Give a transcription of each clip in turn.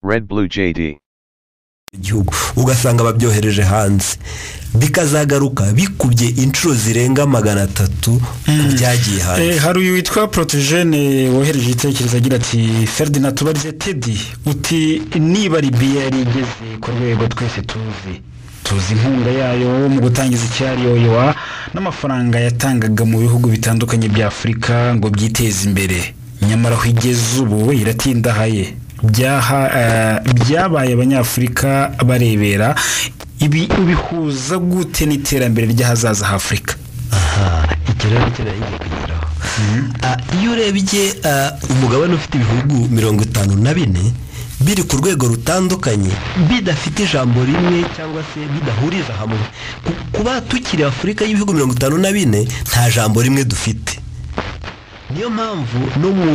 Red Blue JD. igihugu ugasanga babyohereje hanze bikazagaruka bikubye inshuro zirenga magana atatu ku byagiye hanze Eh, hari uyu witwa protejene wohereje igitekerezo agira ati feridina tubarize tedi uti niba ribiya yari igeze ku rwego twese tuzi tuzi inkunga yayo mu gutangiza icyariyoyowa n'amafaranga yatangaga mu bihugu bitandukanye bya afurika ngo byiteze imbere nyamara aho igeze ubu iratindahaye Byaha- eh, byabaye abanyafurika barebera ibi ubihuza gute n'iterambere ry'ahazaza h'afurika aha icyo rero nicyo nari ngiye kugeraho Ah, iyo urebye ah, umugabane ufite ibihugu mirongo itanu na bine biri ku rwego rutandukanye bidafite ijambo rimwe cyangwa se bidahuriza hamwe Ku- kuba tukiri afurika y'ibihugu mirongo itanu na bine nta jambo rimwe dufite niyo mpamvu no mu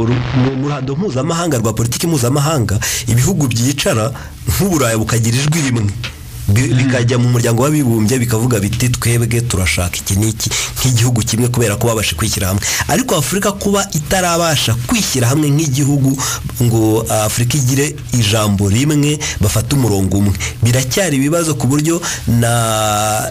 ru- mu- mu ruhando mpuzamahanga rwa politiki mpuzamahanga ibihugu byicara nk'uburayi bukagira ijwi rimwe Bi- bikajya mu muryango w'abibumbye bikavuga biti twebwe turashaka iki n'iki nk'igihugu kimwe kubera ko babasha kwishyira hamwe ariko afurika kuba itarabasha kwishyira hamwe nk'igihugu ngo ah, afurika igire ijambo rimwe bafate umurongo umwe biracyari ibibazo ku buryo na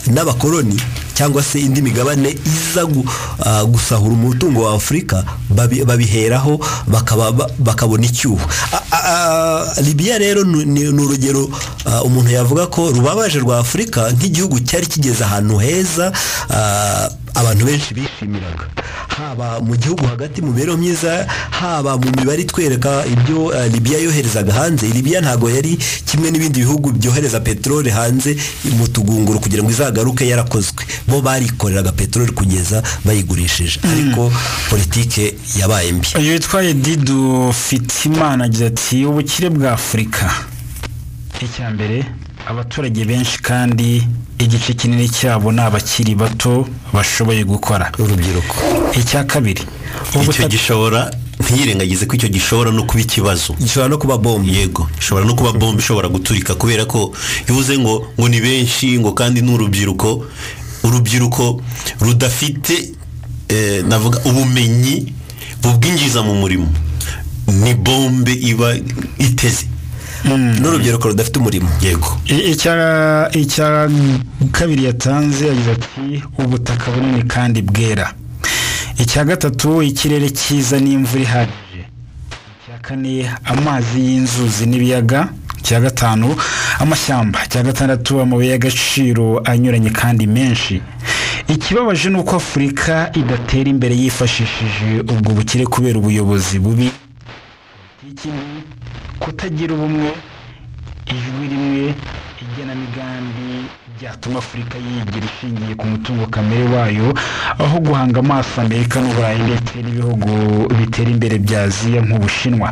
n'abakoloni cyangwa se indi migabane iza gu- ah, gusahura umutungo wa afurika babi- babiheraho bakaba ba- bakabona icyuho A- a- a- libiya rero ni ni- ni urugero ah, umuntu yavuga ko rubabaje rwa afurika nk'igihugu cyari kigeze ahantu heza ah, abantu benshi bishimiraga haba mu gihugu hagati mu mibereho myiza haba mu mibare itwereka ibyo eh, libiya yoherezaga hanze libiya ntabwo yari kimwe n'ibindi bihugu byohereza peteroli hanze mu tugunguru kugira ngo izagaruke yarakozwe bo barikoreraga peteroli kugeza bayigurishije ariko politike yabaye mbi uyu witwaye dido fitimana agira ati ubukire bwa afurika icya mbere abaturage benshi kandi igice kinini cyabo ni abakiri bato bashoboye gukora urubyiruko icya kabiri icyo ubutaka- gishobora ntiyirengagize ko icyo gishobora no kuba ikibazo gishobora no kuba bombe yego ishobora no kuba bombe ishobora guturika kubera ko ivuze ngo ngo ni benshi ngo kandi ni urubyiruko urubyiruko rudafite eh, navuga ubumenyi bubwinjiza mu murimo ni bombe iba iteze n'urubyiruko rudafite umurimo yego I- icya icya kabiri yatanze yagize ati ubutaka bunini kandi bwera icya gatatu ikirere cyiza n'imvura ihagije icya kane amazi y'inzuzi n'ibiyaga icya gatanu amashyamba icya gatandatu amabuye y'agaciro anyuranye kandi menshi ikibabaje ni uko afurika idatera imbere yifashishije ubwo bukire kubera ubuyobozi bubi politiki mibi, kutagira ubumwe ijwi rimwe igenamigambi byatuma afurika yigira ishingiye ku mutungo kamere wayo aho guhanga amaso amerika n'uburayi ndetse n'ibihugu bitera imbere bya aziya nk'ubushinwa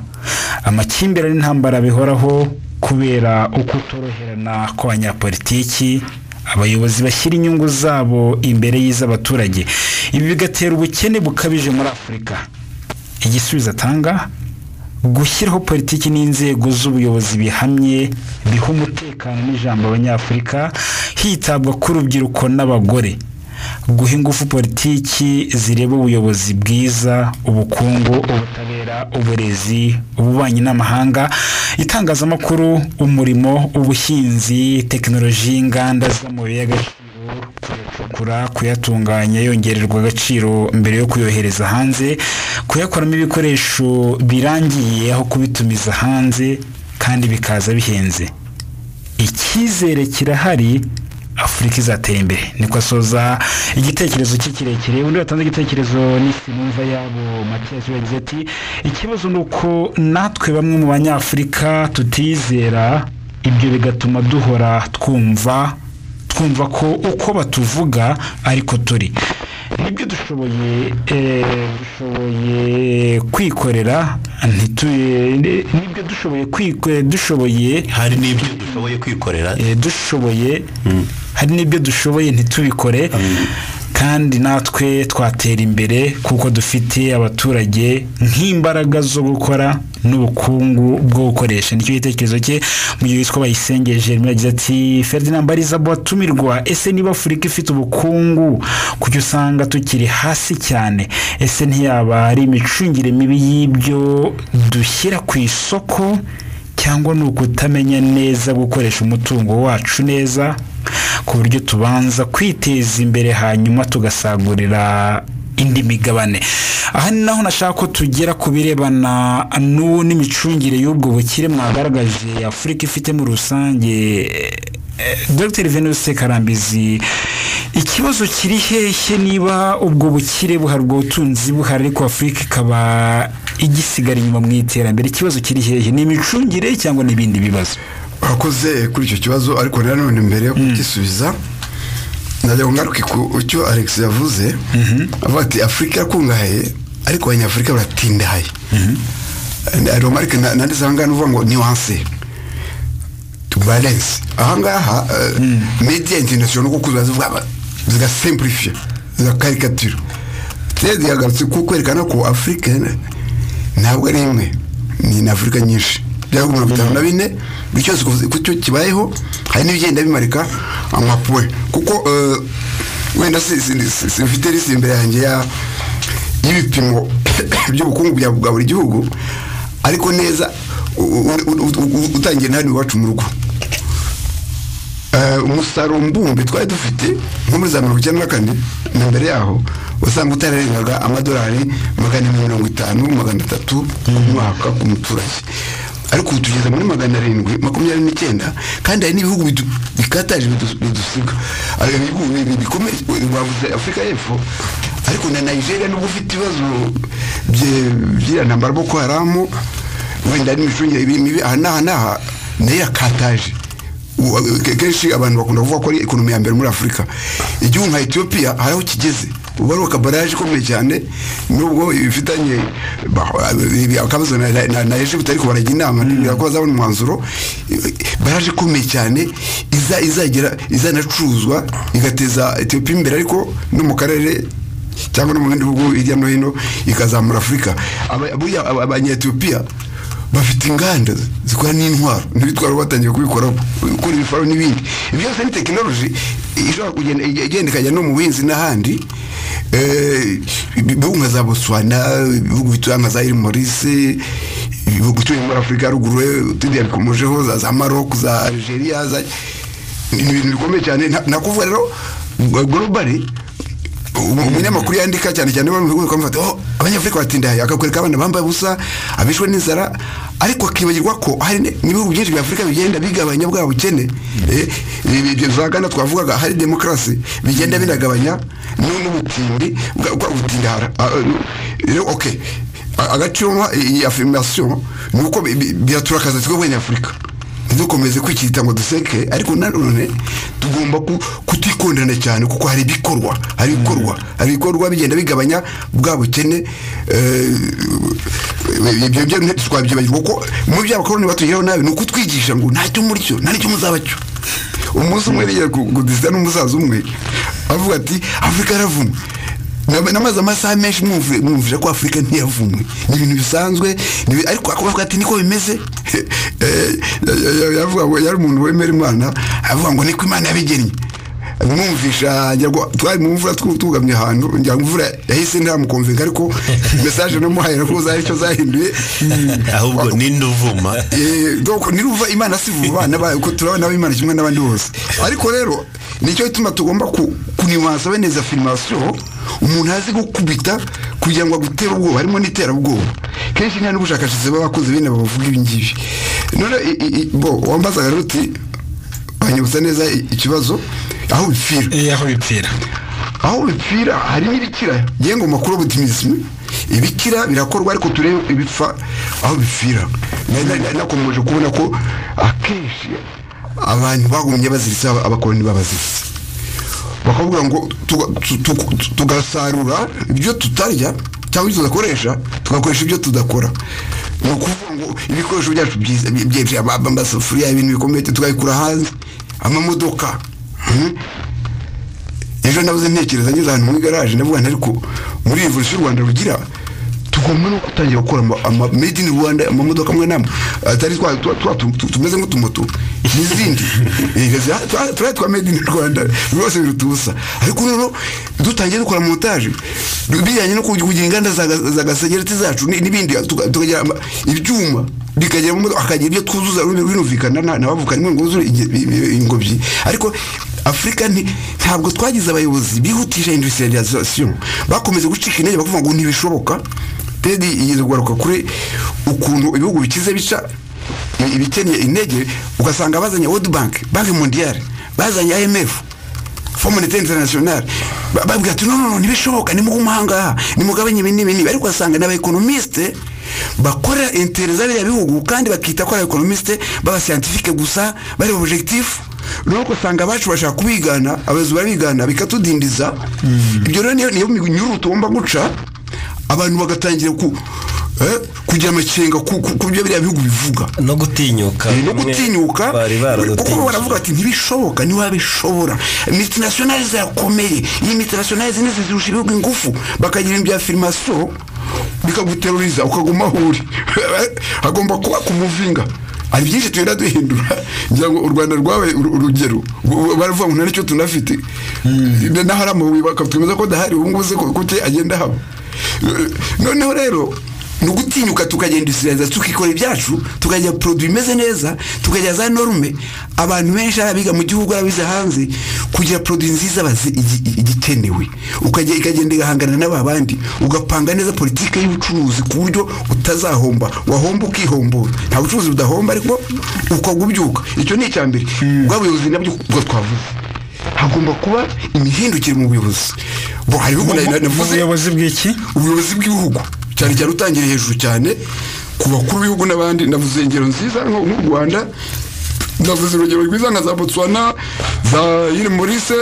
amakimbirane n'intambara bihoraho kubera uko utoroherana kw'abanyapolitiki abayobozi bashyira inyungu zabo imbere y'iz'abaturage ibi bigatera ubukene bukabije muri afurika igisubizo atanga gushyiraho politiki n'inzego z'ubuyobozi bihamye biha umutekano n'ijambo abanyafurika hitabwa ku rubyiruko n'abagore guha ingufu politiki zireba ubuyobozi bwiza ubukungu ubutabera uburezi ububanyi n'amahanga itangazamakuru umurimo ubuhinzi tekinoloji y'inganda z'amabuye y'agaciro kuyacukura kuyatunganya yongererwa agaciro mbere yo kuyohereza hanze kuyakoramo ibikoresho birangiye aho kubitumiza hanze kandi bikaza bihenze icyizere kirahari afurika izatera imbere niko asoza igitekerezo cye kirekire undi watanze igitekerezo ni sinumva yabo matiyasi yagize ati ikibazo ni uko natwe bamwe mu banyafurika tutizera ibyo bigatuma duhora twumva twumva ko uko batuvuga ariko turi nibyo dushoboye eh, dushoboye kwikorera ntituye- nibyo dushoboye kwikorera dushoboye hari n'ibyo dushoboye kwikorera eh, dushoboye hari n'ibyo dushoboye ntitubikore kandi natwe twatera imbere kuko dufite abaturage nk'imbaraga zo gukora n'ubukungu bwo gukoresha nicyo gitekerezo cye mu gihe witwa bayisengeje yagize ati ferdinand mbariza bwatumirwa ese niba afurika ifite ubukungu kuki usanga tukiri hasi cyane ese ntiyaba ari imicungire mibi y'ibyo dushyira ku isoko cyangwa ni ukutamenya neza gukoresha umutungo wacu neza ku buryo tubanza kwiteza imbere hanyuma tugasagurira indi migabane aha ni naho nashaka ko tugera ku birebana n'ubu n'imicungire y'ubwo bukire mwagaragaje afurika ifite muri rusange dr venus karambizi ikibazo kiri hehe niba ubwo bukire buhari ubwo butunzi buhari ariko afurika ikaba igisigara inyuma mu iterambere ikibazo kiri hehe ni imicungire cyangwa n'ibindi bibazo urakoze kuri icyo kibazo ariko nanone mbere yo kugisubiza najya ngaruke ku cyo alex yavuze avuga ati afurika irakungahaye ariko abanyafurika baratindahaye romarike nandi zangana uvuga ngo niwanse barensi ahangaha mediya interinasiyonari kuko ziravuga zigasimpulifiye zigakarikatira tezi yagarutse ko kwerekana ko afurika ntabwo ari imwe ni na afurika nyinshi byaba mirongo itanu na bine buri cyose ku cyo kibayeho hari n'ibigenda bimarika amapuwe kuko wenda simfite risi imbere yanjye y'ibipimo by'ubukungu bwa buri gihugu ariko neza utangiye hano iwacu mu rugo umusaruro mbumbe twari dufite nko muri za mirongo icyenda na kane na mbere yaho usanga utararengaga amadolari magana mirongo itanu magana atatu ku mwaka ku muturage ariko ubu tugeze muri magana arindwi makumyabiri n'icyenda kandi hari n'ibihugu bikataje bidusiga bikomeye bavuze afurika y'epfo ariko na nigeria nubwo ufite ibibazo by'irantambara boko haramu wenda n'imicungire mibi aha n'aha n'aha nayo yakataje kenshi abantu bakunda kuvuga ko ari ekonomi ya mbere muri afurika igihugu nka etiyopiya hari aho kigeze ubu ari akabaraje ikomeye cyane nubwo bifitanye akabazo na ejo bitari kubarajya inama ko bazabona umwanzuro baraje ikomeye cyane izagera izanacuruzwa igateza etiyopiya imbere ariko no mu karere cyangwa no mu bindi bihugu hirya no hino ikazamura afurika abanyetiyopiya bafite inganda zikora n'intwaro n'ibitwaro batangiye kubikoraho gukora ibifaro n'ibindi ibyo byose ni tekinoloji ishobora kugenda igenda ikajya no mu buhinzi n'ahandi ibihugu nka za botswana ibihugu bituye nka za irimorise ibihugu bituye muri afurika ya ruguru utundi yabikomojeho za za maroc za algeria ni ibintu bikomeye cyane nakuvuga rero globally umunyamakuru yandika cyane cyane bakamufata aho abanyafurika batindahaye akakwereka abana bambaye ubusa abishwe n'inzara ariko akibagirwa ko hari n'ibihugu byinshi bya afurika bigenda bigabanya bwa bukene ibyo za gana twavugaga hari demokarasi bigenda binagabanya n'ubutindi bwa butindahara oke agaciro iyi afirmasiyo ni uko biraturakaza twebwe abanyafurika ntidukomeze kwikirita ngo duseke ariko nanone tugomba kutikondana cyane kuko hari ibikorwa hari ibikorwa hari ibikorwa bigenda bigabanya bwa bukene ibyo byo ntitwabyibagirwa kuko mu byo abakoroni batugereho nabi ni ukutwigisha ngo ntacyo muri cyo nta n'icyo muzaba cyo umunsi umwe yigera kudisita n'umusaza umwe avuga ati afurika yaravumwe namaze amasaha menshi mwumvira ko afurika ntiyavumwe ni ibintu bisanzwe ariko akavuga ati niko bimeze yavuga ngo yari umuntu wemera imana avuga ngo niko imana yabigennye mwumvisha twari mu mvura tugamye ahantu ngira ngo imvura yahise ntamukumvinga ariko mesaje namuhaye nako zari icyo zahinduye ahubwo n'induvuma niruva imana si vuba ko turabona imana kimwe n'abandi bose ariko rero nicyo gituma tugomba kunibanza beneza firimasiyo umuntu azi gukubita kugira ngo agutere ubwoba harimo n'iterabwoba kenshi nta n'ubushakashatsi baba bakoze bene bavuga ibi ngibi none bo wambazaga rero uti wanyibutsa neza ikibazo aho bipfira aho bipfira aho bipfira harimo ibikira ngengo makuru y'ubutimizimi ibikira birakorwa ariko turebe ibipfa aho bipfira nakomeje kubona ko akenshi abantu bagumye baziritse abakoroni babaziritse bakavuga ngo tugasarura ibyo tutarya cyangwa ibyo tudakoresha tugakoresha ibyo tudakora ni ukuvuga ngo ibikoresho byacu byiza amasafuriya ibintu bikomeye tukabikura hanze amamodoka ejo nabuze ntekereza ngeze ahantu muri garaje ndavuga nti ariko muri iyi vuriro rwanda rugira tugomba no gutangira gukora ama made in rwanda amamodoka amwe n'amwe atari tumeze nk'utumoto n'izindi turiya twa made in rwanda rwose biruta ubusa ariko noneho dutangiye dukora montage bijyanye no kugira inganda za gasegereti zacu n'ibindi tukagira ibyuma bikajyamo hakagira ibyo twuzuza binumvikana n'abavuka ngo wuzuye ingobyi ariko afurika ntabwo twagize abayobozi bihutisha indusitiriyalizasiyo bakomeza gucika intege bakuvuga ngo ntibishoboka tedi igeze kugaruka kuri ukuntu ibihugu bikize bica ibikennye intege ugasanga bazanye wodi banki banki mondiyari bazanye imf fomunite interinasiyonari babwira ati noneho ntibishoboka nimugumahangaha nimugabanye ibi n'ibi n'ibi ariko ugasanga ni abayekonomisite bakora interinete z'abiriya bihugu kandi bakita ko ari abayekonomisite b'abasiyantifike gusa bari objekitifu nuko usanga abacu bashaka kubigana abayobozi barabigana bikatudindiza ibyo rero niyo minyururu tugomba guca abantu bagatangira kugira amakenga ku byo biriya bihugu bivuga no gutinyuka no gutinyuka kuko baravuga ati ntibishoboka ntiwabishobora mitinasiyonari zirakomeye iyi mitinasiyonari zindi zirusha ibihugu ingufu bakagira ibya firimasiyo bikaguteruriza ukaguma aho uri hagomba kuba ku muvinga hari byinshi tugenda duhindura ngira ngo u rwanda rwabaye urugero baravuga ngo nta nicyo tunafite n'ahari amabuye bakatwemeza ko adahari ubu ngubu se kuke agenda haba noneho rero ni ugutinyuka tukagenda isireza tukikora ibyacu tukajya poroduwi imeze neza tukajya za norume abantu benshi ari abiga mu gihugu ari abize hanze kugira poroduwi nziza bazi igikenewe ikagenda igahangana n'aba bandi ugapanga neza politiki y'ubucuruzi ku buryo utazahomba wahomba ukihombora nta bucuruzi budahomba ariko ukagubyuka icyo ni icya mbere bwa buyobozi nabyo ubwo twavuze hagomba kuba imihindukire mu buyobozi hari ibihugu navuze ubuyobozi bw'iki ubuyobozi bw'ibihugu cyane cyane utangiriye hejuru cyane ku bakuru b'ibihugu n'abandi navuze ingero nziza nk'u rwanda navuze urugero rwiza nka za botswana za irimurise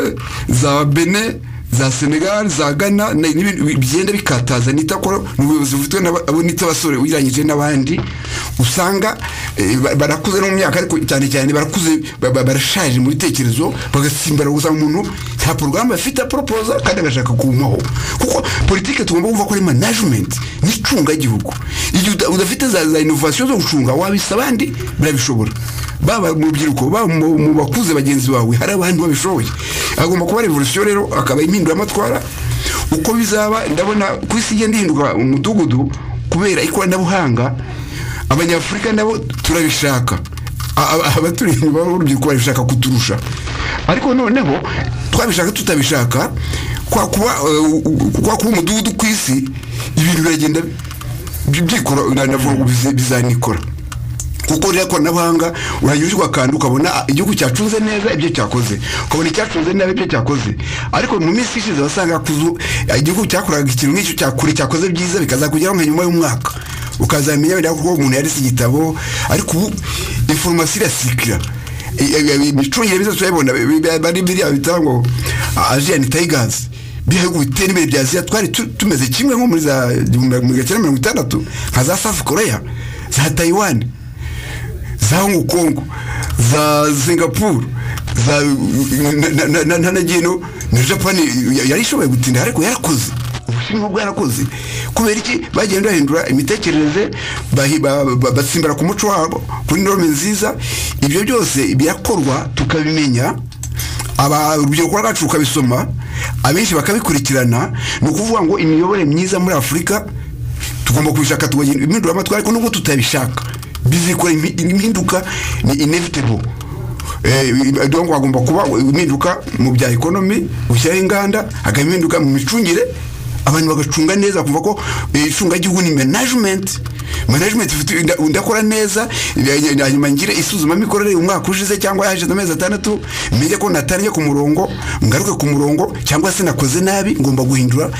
za bene za senegali za gana bigenda bikataza n'itakora ni ubuyobozi bufitwe n'abasore ugereranyije n'abandi usanga barakuze no mu myaka ariko cyane cyane barakuze barashaje mu bitekerezo bagasimbara gusa umuntu nta porogaramu bafite aporopoza kandi agashaka kuwumaho kuko politiki tugomba kumva ko ari manajimenti n'icungagihugu igihe udafite za inovasiyo zo gucunga wabisa abandi barabishobora baba mu rubyiruko baba mu bakuze bagenzi bawe hari abantu babishoboye agomba kuba revolisiyo rero akaba impinduramatwara uko bizaba ndabona ku isi igenda ihinduka umudugudu kubera ikoranabuhanga abanyafurika nabo turabishaka abaturi inyuma b'urubyiruko barabishaka kuturusha ariko noneho twabishaka tutabishaka kwa kuba umudugudu ku isi ibintu biragenda byikora bizanikora kuko ririya koranabuhanga urajya ushyirwa akantu ukabona igihugu cyacunze neza ibyo cyakoze ukabona icyacunze neza ibyo cyakoze ariko mu minsi ishize wasanga igihugu cyakoraga ikintu nk'icyo cyakure cyakoze byiza bikazakugeraho nka nyuma y'umwaka ukazamenya biriya kuko umuntu yarese igitabo ariko ubu inforomasiyo irasikira imicungire myiza turayibona bari biriya bita ngo ajiyani tayigazi bihugu bitera imbere bya aziya twari tumeze kimwe nko muri za igihumbi kimwe mirongo itandatu nka za safu koreya za tayiwani za hongo kongo za singapuru za ntanagino na japani yari ishoboye gutinda ariko yarakoze ubushinwa bwarakoze kubera iki bagenda bahindura imitekerereze batsimbara ku muco wabo kuri norme nziza ibyo byose birakorwa tukabimenya urubyiruko rwacu rukabisoma abenshi bakabikurikirana ni ukuvuga ngo imiyoborere myiza muri afurika tugomba kubishaka tukagenda impinduramatwara ariko nubwo tutabishaka bizikora impinduka ni inevitable donc hagomba kuba impinduka mu bya ekonomi gushyiraho inganda hakaba impinduka mu micungire abantu bagacunga neza kumva ko icungagihugu ni management management ndakora neza hanyuma ngire isuzumamikorere umwaka ushize cyangwa yashize amezi atandatu menya ko natariye ku murongo ngaruke ku murongo cyangwa se nakoze nabi ngomba guhindura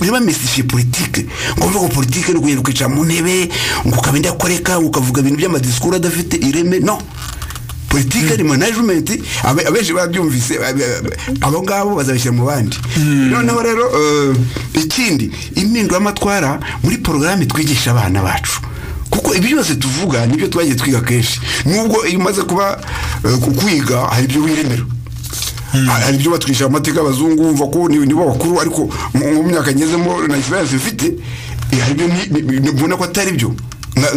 niba mesifie politike ngomba ko politike ni ukugenda ukicara mu ntebe ngo ukaba indakoreka ukavuga ibintu by'amadisikuru adafite ireme no politike ni manajimenti abenshi babyumvise abo ngabo bazabishyira mu bandi noneho rero ikindi impinduramatwara muri porogaramu twigisha abana bacu kuko ibyo byose tuvuga nibyo twagiye twiga kenshi nubwo iyo umaze kuba kwiga hari ibyo wiremera hari ibyo batwishyura amateka y'abazungu wumva ko nibo bakuru ariko mu myaka ngezemo na egisperiyanse bifite hari ibyo mbona ko atari byo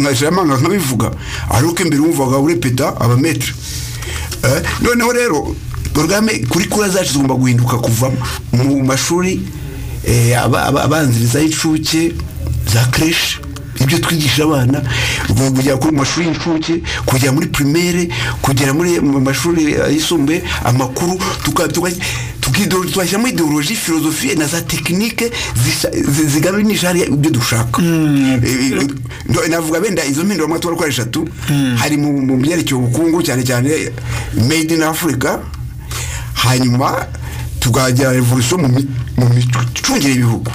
nkajamanga nkabivuga ariko imbere wumvaga urepeta abametre noneho rero porogaramu kuri kura zacu zigomba guhinduka kuva mu mashuri abanziriza y'incuke za kereshi ibyo twigisha abana kujya ku mashuri y'incuke kujya muri primaire kugera muri mu mashuri yisumbuye amakuru tuka- tuka- tukidoro- tugashyiramo ideoloji filozofiye na za tekinike zisha- zi- ziganisha hariya ibyo dushaka Mm. Eh, eh, ndo- navuga benda izo mpinduramatwara uko ari eshatu hari mu mu byerekeye ubukungu cyane cyane made in africa hanyuma tukajya revolution mu mi- mu micungire y'ibihugu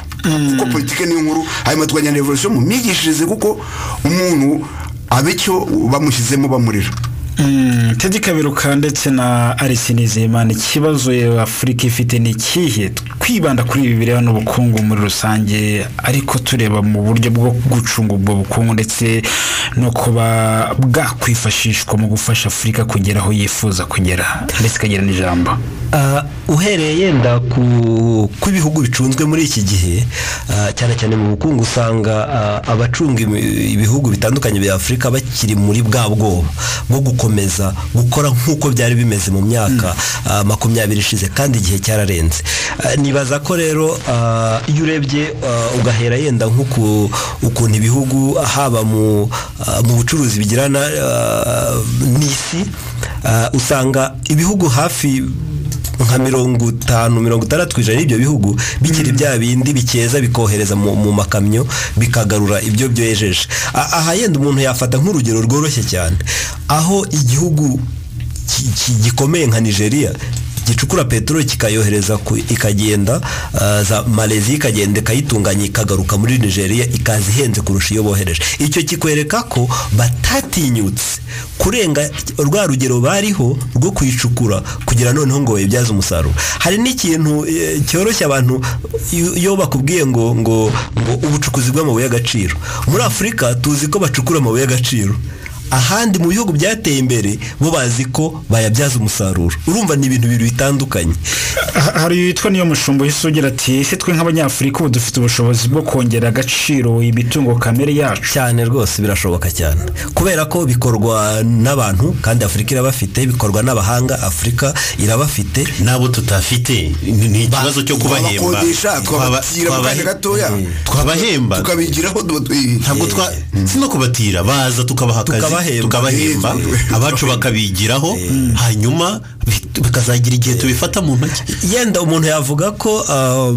kuko politike niyo nkuru hanyuma tukajya revolution mu myigishirize kuko umuntu aba icyo bamushyizemo bamurira Mm, Teddy Kaberuka ndetse na Alice Nizeyimana ikibazo Afurika ifite ni ikihe twibanda kuri ibi bireba n'ubukungu muri rusange ariko tureba mu buryo bwo gucunga ubwo bukungu ndetse no kuba bwakwifashishwa mu gufasha Afurika kugera aho yifuza kugera ndetse ikagira n'ijambo Ah, uhereye yenda ku kw'ibihugu bicunzwe muri iki gihe ah, cyane cyane mu bukungu usanga ah, abacunga ibi- ibihugu bitandukanye bya Afurika bakiri muri bwa bwoba bwo gukomeza gukora nk'uko byari bimeze mu myaka ah, makumyabiri ishize kandi igihe cyararenze Ah, nibaza ko rero ah, iyo urebye ah, ugahera yenda nko ku ukuntu ibihugu haba mu ah, mu bucuruzi bigirana ah, n'isi ah, usanga ibihugu hafi nka mirongo itanu mirongo itandatu ku ijana y'ibyo bihugu bikiri bya bindi bikeza bikohereza mu, mu makamyo bikagarura ibyo byohejeje A- aha yenda umuntu yafata nk'urugero rworoshye cyane aho igihugu ki- ki- gikomeye nka nigeria gicukura peteroli kikayohereza ku- ikagenda ah, za maleziya ikagenda ikayitunganya ikagaruka muri nigeria ikaza ihenze kurusha iyo bohereje icyo kikwereka ko batatinyutse kurenga rwa rugero bariho rwo kuyicukura kugira noneho ngo bayibyaze umusaruro hari n'ikintu eh, cyoroshya abantu iyo- iyo bakubwiye ngo ngo ngo ubucukuzi bw'amabuye y'agaciro muri afurika tuzi ko bacukura amabuye y'agaciro ahandi mu bihugu byateye imbere bo bazi ko bayabyaza umusaruro urumva ni ibintu bibiri bitandukanye Ha- hari witwa niyo mushumba uhise ugira ati ese twe nk'abanyafurika ubu dufite ubushobozi bwo kongera agaciro imitungo kamere yacu cyane rwose birashoboka cyane kubera ko bikorwa n'abantu kandi afurika irabafite bikorwa n'abahanga afurika irabafite nabo tutafite ni ni ikibazo cyo kubahemba twabakodesha Twaba- twabatira mu kanya twabahe- gatoya twabahemba tukabigiraho ntabwo twa si no kubatira baza tukabaha akazi Tukabahemba. tukabahemba abacu bakabigiraho hanyuma bi- bikazagira igihe tubifata mu ntoki yenda umuntu yavuga ko ah,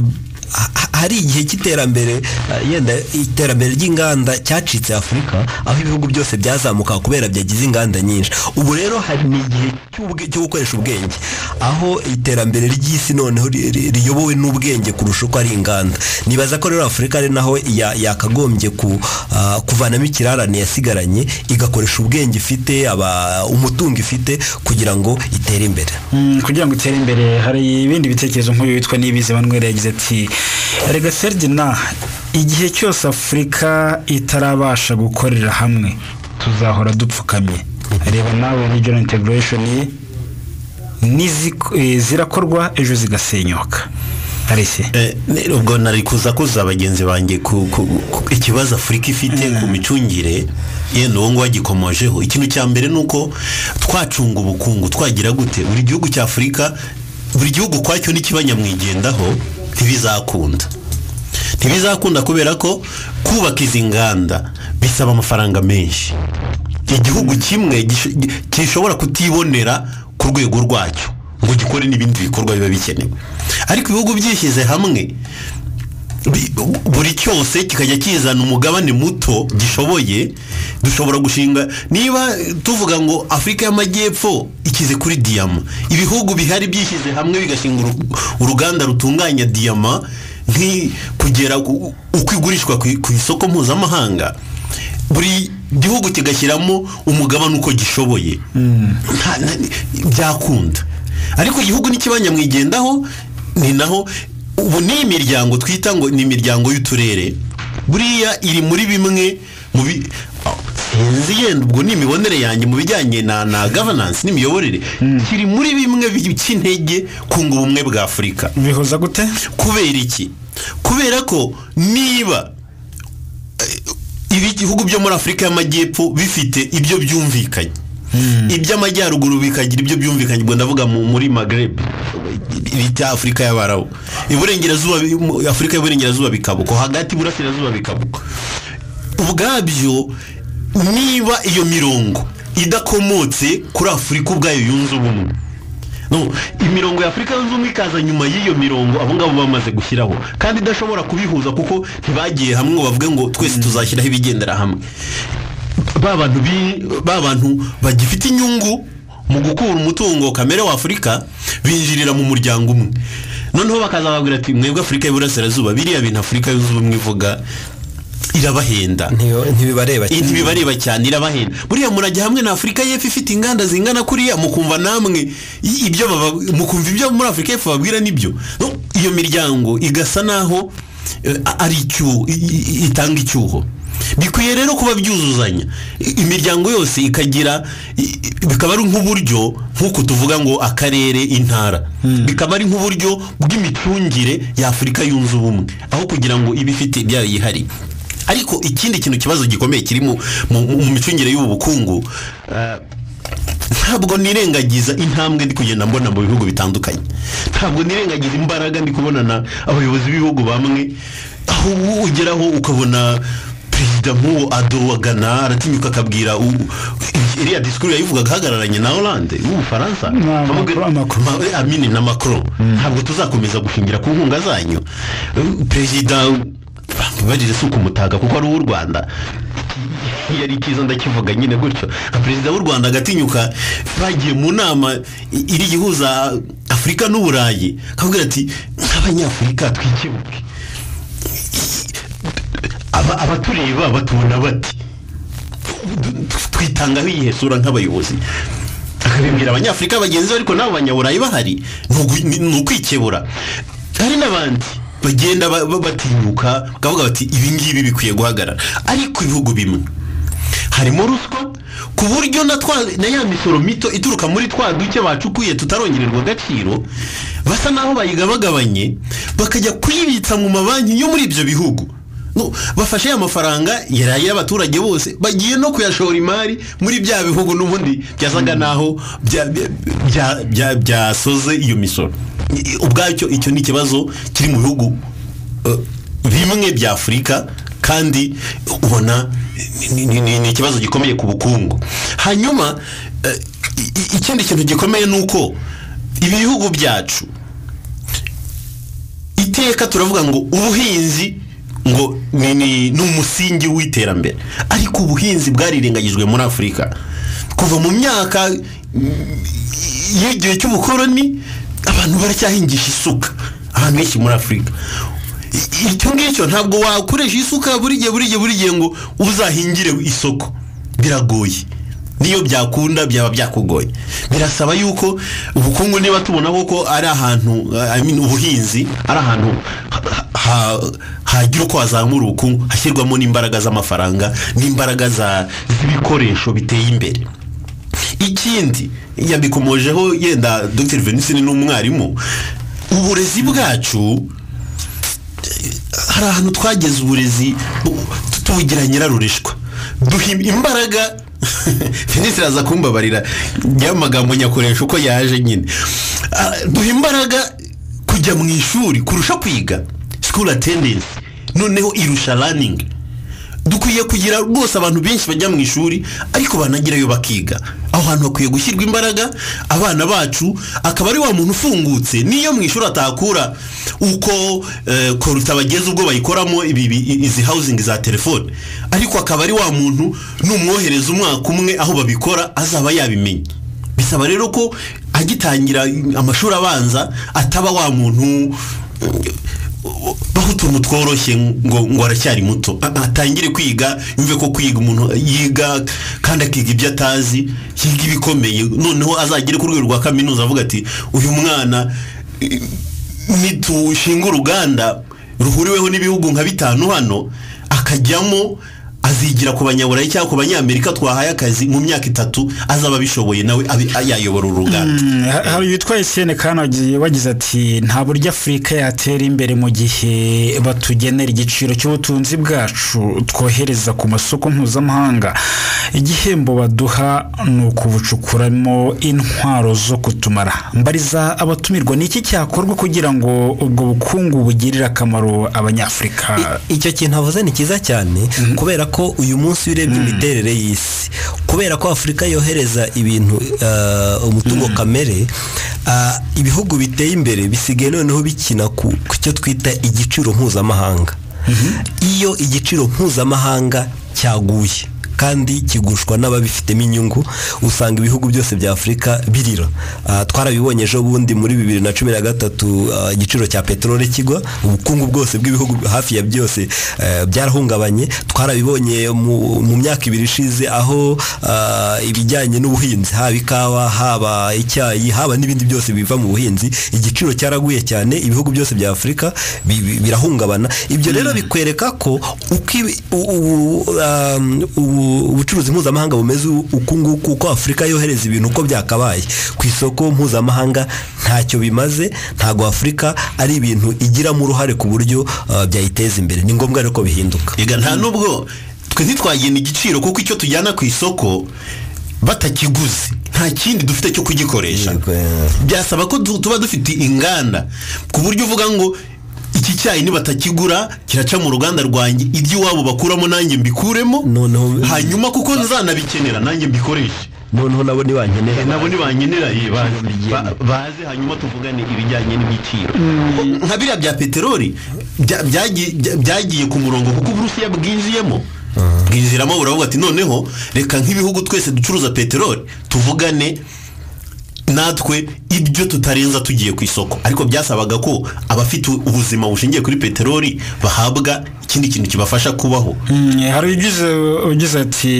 ha- hari igihe cy'iterambere ah, yenda iterambere ry'inganda cyacitse afurika aho ibihugu byose byazamuka kubera byagize inganda nyinshi ubu rero hari n'igihe cy'ubwe- cyo gukoresha ubwenge aho iterambere ry'isi noneho ri- ri- riyobowe n'ubwenge kurusha uko ari inganda nibaza ko rero afurika ari naho ya- yakagombye ku, ah, kuvanamo ikirarane yasigaranye igakoresha ubwenge ifite aba- umutungo ifite kugira ngo itere imbere Mm, kugira ngo utere imbere hari ibindi bitekerezo nk'uyu witwa Niyibizi Emmanuel yagize ati rega Ferdinand igihe cyose Afurika itarabasha gukorera hamwe tuzahora dupfukamye reba nawe regional integration niziko- eh, zirakorwa ejo zigasenyuka Alice Eh, ne- ubwo nari kuza kuza bagenzi banjye ku, ku, ku ikibazo afurika ifite ku micungire yenda uwo nguwo agikomojeho ikintu cya mbere ni uko twacunga ubukungu twagira gute buri gihugu cya afurika buri gihugu ukwacyo n'ikibanyamwigendaho ntibizakunda ntibizakunda kubera ko kubaka izi nganda bisaba amafaranga menshi igihugu kimwe gish- gi- gishobora kutibonera ku rwego rwacyo ngo gikore n'ibindi bikorwa biba bikenewe ariko ibihugu byishyize hamwe bi- bu- buri cyose kikajya kizana umugabane muto gishoboye dushobora gushinga niba eh, tuvuga ngo afurika y'amajyepfo ikize kuri diyama ibihugu bihari byishyize hamwe bigashinga uru- uruganda rutunganya diyama nki- kugera ku- uko igurishwa ku ku isoko mpuzamahanga buri gihugu kigashyiramo umugabane uko gishoboye Nta- na- byakunda ariko igihugu n'ikibanyamwigendaho ni naho ubu ni imiryango twita ngo ni imiryango y'uturere buriya iri muri bimwe mu bi sinzi yenda ubwo ni imibonere yanjye mu bijyanye na na governance n'imiyoborere kiri muri bimwe bica intege kunga ubumwe bwa afurika bihuza gute kubera iki kubera ko niba eh, ibihugu byo muri afurika y'amajyepfo bifite ibyo byumvikanye iby'amajyaruguru bikagira ibyo byumvikanye ubwo ndavuga mu- muri magreb bita afurika y'abarabu iburengerazuba bi- mu- afurika y'iburengerazuba bikabuko hagati iburasirazuba bikabuko ubwabyo niba iyo mirongo idakomotse kuri afurika ubwayo yunze ubumwe No, imirongo ya afurika yunze ubumwe ikaza nyuma y'iyo mirongo abo ngabo bamaze gushyiraho kandi idashobora kubihuza kuko ntibagiye hamwe ngo bavuge ngo twese tuzashyiraho ibigendera hamwe ba bantu bi- ba bantu bagifite inyungu mu gukura umutungo kamere wa afurika binjirira mu muryango umwe noneho bakaza babwira ati mwebwe afurika y'iburasirazuba biriya bintu afurika yunze ubumwe ivuga irabahenda Ntiyo- ntibibareba iyi ntibibareba cyane irabahenda buriya murajya hamwe na afurika y'epfo ifite inganda zingana kuriya mukumva namwe i- ibyo baba- mukumva ibyo muri afurika y'epfo babwira nibyo No, iyo miryango igasa naho eh, ari icyuho i- i- itanga icyuho bikwiye rero kuba byuzuzanya I- imiryango yose ikagira i- i- bikaba ari nk'uburyo nk'uko tuvuga ngo akarere intara bikaba ari nk'uburyo bw'imicungire y'afurika yunze ubumwe aho kugira ngo ibe ifite ibyayo yihariye ariko ikindi kintu kibazo gikomeye kiri mu mu- mu- mu micungire y'ubu bukungu eh, ntabwo nirengagiza intambwe ndi kugenda mbona mu bihugu bitandukanye ntabwo nirengagiza imbaraga ndi kubonana abayobozi b'ibihugu bamwe aho ubu ugeraho ukabona perezida nk'uwo adowagana aratinyuka akabwira u- iriya disikuru yayivugaga ahagararanye na Hollande w'ubufaransa Na Amubwira- Macron- Macron. Ma- eh, amini na macron ntabwo tuzakomeza gushingira ku nkunga zanyu Eh, perezida bageze si ukumutaga kuko ari uw'u rwanda yari cyiza ndakivuga nyine gutyo nka perezida w'u rwanda agatinyuka bagiye mu nama i- iri ihuza afurika n'uburayi akavuga ati nk'abanyafurika twikebuke Aba- abatureba batubona bati twitangaho iyihe sura nk'abayobozi akabibwira abanyafurika bagenzi be ariko n'abo banyaburayi bahari ni ugu- ni ni ukwikebura hari n'abandi bagenda ba- ba- batinyuka bakavuga bati ibi ngibi bikwiye guhagarara ariko ibihugu bimwe harimo ruswa ku buryo na twa na ya misoro mito ituruka muri twa duke bacukuye tutarongererwa agaciro basa naho bayigabagabanye bakajya kuyibitsa mu mabanki yo muri ibyo bihugu No, bafashe ya mafaranga yari ay'abaturage bose bagiye no kuyashora imari muri bya bihugu n'ubundi byasaga naho bya- bya- bya- bya- byasoze iyo misoro I- ubwacyo icyo ni ikibazo kiri mu bihugu eh, bimwe bya afurika kandi ubona ni- ni ni- ni ikibazo gikomeye ku bukungu hanyuma eh, i- i- ikindi kintu gikomeye ni uko ibihugu byacu iteka turavuga ngo ubuhinzi ngo ni ni- ni umusingi w'iterambere ariko ubuhinzi bwarirengagijwe muri afurika kuva mu myaka mm, y'igihe cy'ubukoroni abantu baracyahingisha isuka ahantu henshi muri afurika I- icyo ngicyo ntabwo wakoresha isuka buri gihe buri gihe buri gihe ngo uzahingire isoko biragoye niyo byakunda byaba byakugoye birasaba yuko ubukungu niba tubona ko ari ahantu I mean, ubuhinzi ari ahantu ha- ha- hagira uko hazamura ubukungu hashyirwamo n'imbaraga z'amafaranga n'imbaraga za- z'ibikoresho biteye imbere ikindi yabikomojeho yenda dr venicine n'umwarimu uburezi bwacu hari ahantu twageze uburezi bu- tu- tubugira nyirarurishwa duha imbaraga Venisire aza kumbabarira njya amagambo nyakoresha uko yaje nyine Ah, duha imbaraga kujya mu ishuri kurusha kwiga school attendance noneho irusha running dukwiye kugira rwose abantu benshi bajya mu ishuri ariko banagerayo bakiga aho hantu hakwiye gushyirwa imbaraga abana bacu akaba ari wa muntu ufungutse niyo mu ishuri atakura uko eh, koruta bageze ubwo bayikoramo ibi- ibi- izi hawuzingi za telefone ariko akaba ari wa muntu numwohereza umwaka umwe aho babikora azaba yabimenya bisaba rero ko agitangira amashuri abanza ataba wa muntu baho utuntu tworoshye ngo ngo aracyari muto A- atangire kwiga yumve ko kwiga umuntu yiga kandi akiga ibyo atazi yiga ibikomeye noneho azagere ku rwego rwa kaminuza avuga ati uyu mwana eh, nitushinga uruganda ruhuriweho n'ibihugu nka bitanu hano akajyamo azigira ku banyaburayi cyangwa ku banyamerika twahaye akazi mu myaka itatu azaba abishoboye nawe abe- yayobora uruganda Mm, ha- hari witwa Etienne Kana wagiye- wagize ati nta buryo afurika yatera imbere mu gihe batugenera igiciro cy'ubutunzi bwacu twohereza ku masoko mpuzamahanga igihembo baduha ni ukubucukuramo intwaro zo kutumara mbariza abatumirwa ni iki cyakorwa kugira ngo ubwo bukungu bugirire akamaro abanyafurika I- icyo kintu avuze ni cyiza cyane kubera ko ko uyu munsi urebye imiterere y'isi kubera ko afurika yohereza ibintu ah, umutungo kamere ah, ibihugu biteye imbere bisigaye noneho bikina ku ku cyo twita igiciro mpuzamahanga iyo igiciro mpuzamahanga cyaguye kandi kigushwa n'ababifitemo inyungu usanga ibihugu byose bya afurika birira Ah, twarabibonye ejo bundi muri bibiri na cumi na gatatu ah, igiciro cya peteroli kigwa ubukungu bwose bw'ibihugu hafi ya byose eh, byarahungabanye twarabibonye mu mu myaka ibiri ishize aho ah, ibijyanye n'ubuhinzi haba ikawa haba icyayi haba n'ibindi byose biva mu buhinzi igiciro cyaraguye cyane ibihugu byose bya afurika bi- bi- birahungabana ibyo rero bikwereka ko uko ibi- u- u- um, ubu- ubucuruzi mpuzamahanga bumeze u- uku nguku uko afurika yohereza ibintu uko byakabaye ku isoko mpuzamahanga ntacyo bimaze ntabwo afurika ari ibintu igiramo uruhare ku buryo ah, byayiteza imbere ni ngombwa rero ko bihinduka Ega nta nubwo twe ntitwagena igiciro kuko icyo tujyana ku isoko batakiguze nta kindi dufite cyo kugikoresha Yego, yeah. byasaba ko tu- tuba dufite inganda ku buryo uvuga ngo iki cyayi nibatakigura kiraca mu ruganda rwanjye iby'iwabo bakuramo nanjye mbikuremo Noneho- hanyuma kuko nzanabikenera nanjye mbikoreshe noneho nabo ntibankeneye nabo ntibankenera ye baze ba- baze hanyuma tuvugane ibijyanye n'ibiciro nka biriya bya peteroli bya- byagi- bya- byagiye ku murongo kuko uburusiya bwinjiyemo bwinjiramo buravuga ati noneho reka nk'ibihugu twese ducuruza peteroli tuvugane natwe ibyo tutarenza tugiye ku isoko ariko byasabaga ko abafite ubuzima bushingiye kuri peteroli bahabwa ikindi kintu kibafasha kubaho Mm, hari ugize ugize ati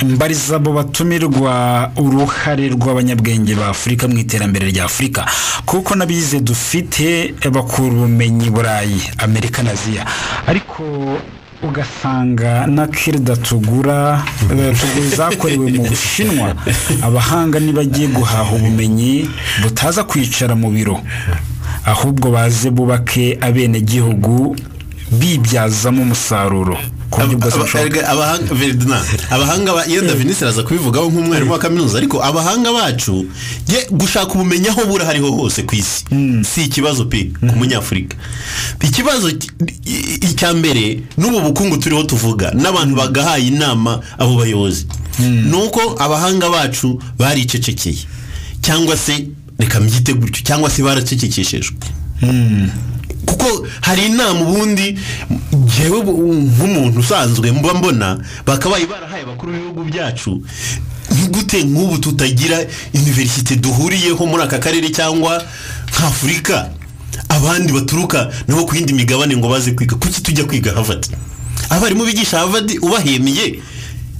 mbariza abo batumirwa uruhare rw'abanyabwenge ba Afurika mu iterambere rya Afurika kuko n'abize dufite bakura ubumenyi i Burayi Amerika na Aziya ariko ugasanga na kirida tugura eh, tugura izakorewe mu Bushinwa abahanga nibagiye guhaha ubumenyi butaza kwicara mu biro ahubwo baze bubake abenegihugu bibyazamo umusaruro ku buryo bwose bushoboka Erega abahanga Ferdinand, abahanga ba- iyo Davinis araza kubivugaho nk'umwarimu wa kaminuza ariko abahanga bacu ye gushaka ubumenyi aho buri hariho hose ku isi si ikibazo pe ku munyafurika ikibazo ki- i- icya mbere n'ubu bukungu turiho tuvuga n'abantu bagahaye inama abo bayobozi ni uko abahanga bacu baricecekeye cyangwa se reka mbyite gutyo cyangwa se baracecekeshejwe kuko hari inama ubundi njyewe ubu- nk'umuntu usanzwe mba mbona bakabaye barahaye abakuru b'ibihugu byacu gute nk'ubu tutagira iniverisite duhuriyeho muri aka karere cyangwa nk'afurika abandi baturuka nabo ku yindi migabane ngo baze kwiga kuki tujya kwiga havadi abarimu bigisha havadi ubahemiye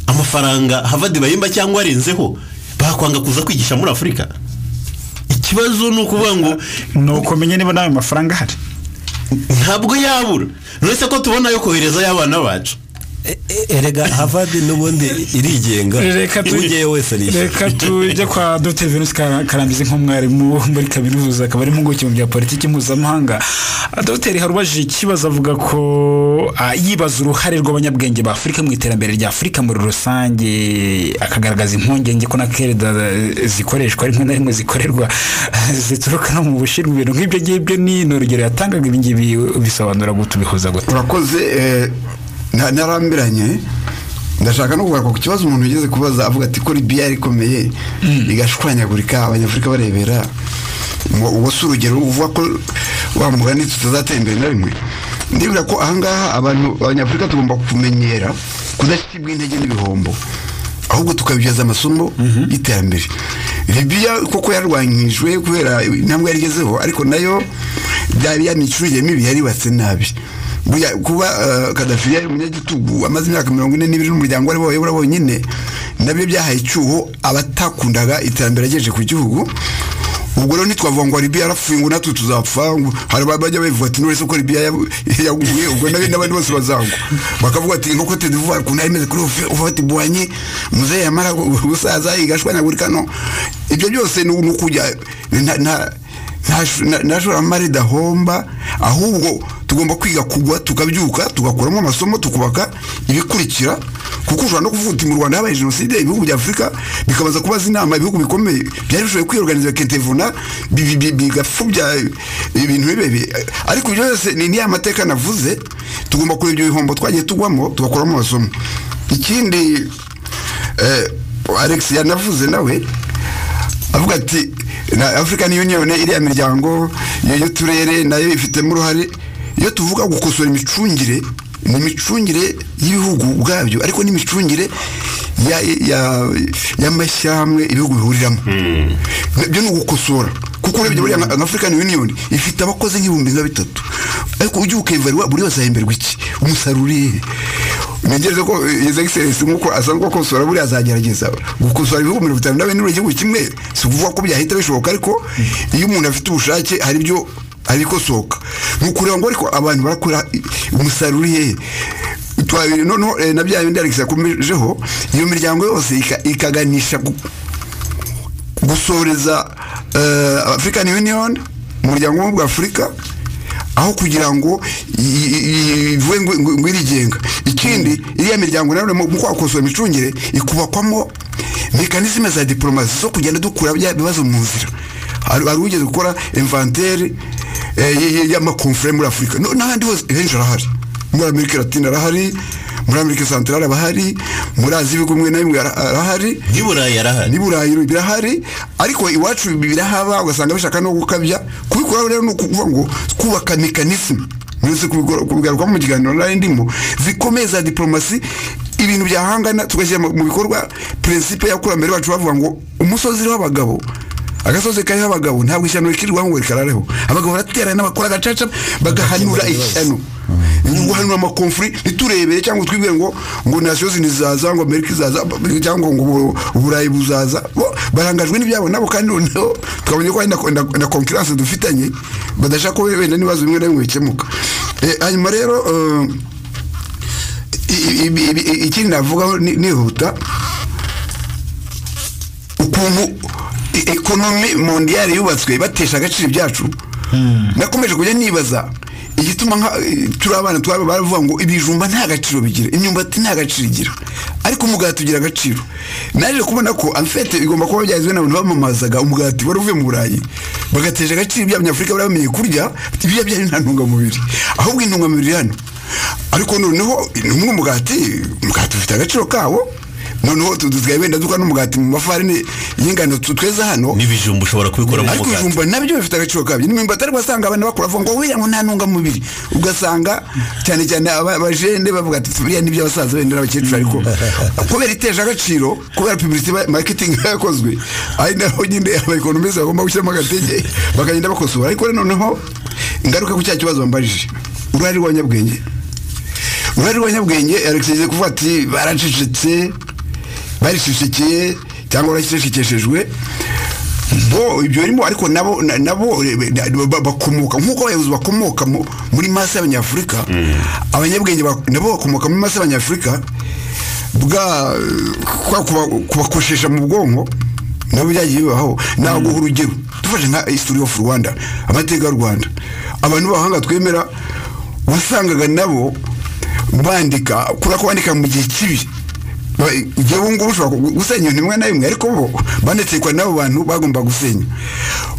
amafaranga havadi bahemba cyangwa arenzeho bakwanga kuza kwigisha muri afurika ikibazo ni ukuvuga ngo ni ukumenya niba nawe mafaranga ahari ntabwo yabura uretse ko tubona yo koherezayo abana bacu E- e- erega havadi n'ubundi irigenga reka tu- ugeyo wese arishyura reka tujye kwa dr venus Kara- karambizi nk'umwarimu muri kaminuza akaba ari impuguke mu bya politiki mpuzamahanga dr harubajije ikibazo avuga ko ah, yibaza uruhare rw'abanyabwenge ba afurika mu iterambere rya afurika muri rusange akagaragaza impungenge ko na kereda eh, zikoreshwa rimwe na rimwe zikorerwa zituruka no mu bushinwa ibintu nk'ibyo ngibyo ni ni urugero yatangaga ibi ngibi bisobanura gute ubihuza gute urakoze eh, nta- narambiranye ndashaka no kugaruka ku kibazo umuntu yigeze kubaza avuga ati ko libiya rikomeye rigashwanyagurika abanyafurika barebera ngo uwo si urugero uvuga ko wa mugani tutazatera imbere na rimwe ndibwira ko ahangaha abantu abanyafurika tugomba kumenyera kudashyirwa intege n'ibihombo ahubwo tukabibyaza amasomo y'iterambere libiya koko yarwanyijwe kubera intambwe yarigezeho ariko nayo byari ya micurire mibi yaribatse nabi Burya kuba eh, kadafi yari umunyagitugu amaze imyaka mirongo ine n'ibiri n'umuryango ari bayobora bonyine nabyo byahaye icyuho abatakundaga iterambere yagejeje ku gihugu ubwo rero ntitwavuga ngo libiya yarapfuye ngo natwe tuzapfa ngo hari abajya bavuga ati n'uretse ko libiya ya- yaguye ubwo nabi n'abandi bose bazagwa bakavuga ati nk'uko tedivuba ukuntu yari imeze kuri ufati buhanye muzehe yamara gu- gusaza igashwanyagurika no ibyo byose ni ni ukujya nta- nta- nta- nta- nta shoramari dahomba ahubwo tugomba kwiga kugwa tukabyuka tugakuramo amasomo tukubaka ibikurikira kuko ushobora no kuvuga uti mu rwanda habaye jenoside ibihugu bya afurika bikabaza kubaza inama ibihugu bikomeye byari bishoboye kwiyorganiza kentevuna bi- bi- bi- bigapfubya ibintu bibe bi- ariko ibyo byose ni niya mateka navuze tugomba kureba ibyo bihombo twagiye tugwamo tugakuramo amasomo ikindi eh, alex yanavuze nawe avuga ati na african union iriya miryango iyo turere nayo ifitemo uruhare iyo tuvuga gukosora imicungire ni imicungire y'ibihugu ubwabyo ariko n'imicungire ya- ya- y'amashyamwe ibihugu bihuriramo ibyo ni ugukosora kuko urebye buriya nka nka african union ifite abakozi nk'ibihumbi nka bitatu ariko ujye ukeverwa buri wese ahemberwa iki umusaruro urihe ntegereze ko his excellence nk'uko asanzwe akosora buriya azagerageza gukosora ibihugu mirongo itanu na bine igihugu kimwe si ukuvuga ko byahita bishoboka ariko iyo umuntu afite ubushake hari ibyo hari ikosoka ni ukureba ngo ariko abantu barakora i- umusaruro uri hehe twabiri noneho eh, na bya bindi alex yakomejeho iyo miryango yose ika- ikaganisha ku- gusoreza eh, african union umuryango w'ubumwe bwa afurika aho kugira ngo i- i- i- ivuge ngo- ngo ngo irigenga ikindi iriya miryango nayo mu kwakosora imicungire ikubakwamo mekanizme za diporomasi zo kugenda dukura bya bibazo mu nzira hari hari ugeze gukora inventaire eh, y- y- y'amakonfure muri afurika No- n'ahandi hose henshi arahari muri amerika latina arahari muri amerika santarari abahari muri aziya ibihugu bimwe na bimwe ara- arahari n'i burayi yarahari ni burayi birahari ariko iwacu birahaba ugasanga bishaka no gukabya kubikora rero ni ukuvuga ngo kubaka mekanisme mwese kubigora- kubigaruka mu kiganiro nari ndimo zikomeye za diporomasi ibintu byahangana tugashyira mu mu bikorwa principe y'abakurambere bacu bavuga ngo umusozi uriho abagabo agasozi kariho abagabo ntabwo ishyano rikirirwaho ngo rikarareho abagabo baraterana bakora agacaca bagahanura ishyano guhanura amakonfuri ntiturebere cyangwa twibwire ngo ngo nations ntizaza ngo amerika izaza cyangwa ngo ubu- uburayi buzaza Bo, barangajwe n'ibyabo nabo kandi noneho twabonye ko hari na- na- na concurrence dufitanye badashaka ko wenda n'ibibazo bimwe na bimwe bikemuka Eh, hanyuma rero eh, i- i- i- i- i- ikindi navugaho ni- nihuta ukuntu e- ekonomi mondiyari yubatswe batesha agaciro ibyacu nakomeje kujya nibaza igituma nka e, turi abana twaba baravuga ngo ibijumba nta gaciro bigira imyumbati nta gaciro igira ariko umugati ugira agaciro naje kubona ko amfete igomba kuba byagizwe n'abantu bamamazaga umugati wari uvuye mu burayi bagatesha agaciro ibya abanyafurika bari bamenye kurya bati, biriya byayo nta ntungamubiri ahubwo intungamubiri iri hano ariko noneho n'umwe umugati umugati ufite agaciro kawo noneho tudusigaye wenda dukora n'umugati mu mafarini y'ingano tu- tweza hano n'ibijumba ushobora kubikoramo ariko umugati ibijumba nabyo bifite agaciro kabyo n'imyumbati ariko wasanga abantu bakora bavuga ngo wiriya ngo nta ntungamubiri ugasanga cyane cyane aba- abajene bavuga ati biriya ni iby'abasaza benda n'abakecuru ariko kubera iteje agaciro kubera publicity ba- marketing yakozwe ari naho nyine abaekonomisi bagomba gushyiramo agatege bakagenda bakosora ariko rero noneho ingaruka ku cya kibazo bambajije uruhare rw'abanyabwenge uruhare rw'abanyabwenge alex yagize kuvuga ati baracecetse barishishikeye cyangwa barashishikeshejwe bo ibyo birimo ariko nabo na- nabo eh, na- ba- bakomoka nk'uko abayobozi bakomoka mu- muri masi y'abanyafurika abanyabwenge bak- nabo bakomoka muri masi y'abanyafurika bwa kwa- kuba- kubakoshesha mu bwonko nabo byagiye bibaho naguha urugero dufashe nka history of rwanda amateka y'u rwanda abantu b'abahanga twemera wasangaga nabo bandika kubera ko bandika mu gihe kibi Ba- igihe ubu ngubu ushobora gu- gusenya ibintu bimwe na bimwe ariko bo banetsekwa n'abo bantu bagomba gusenya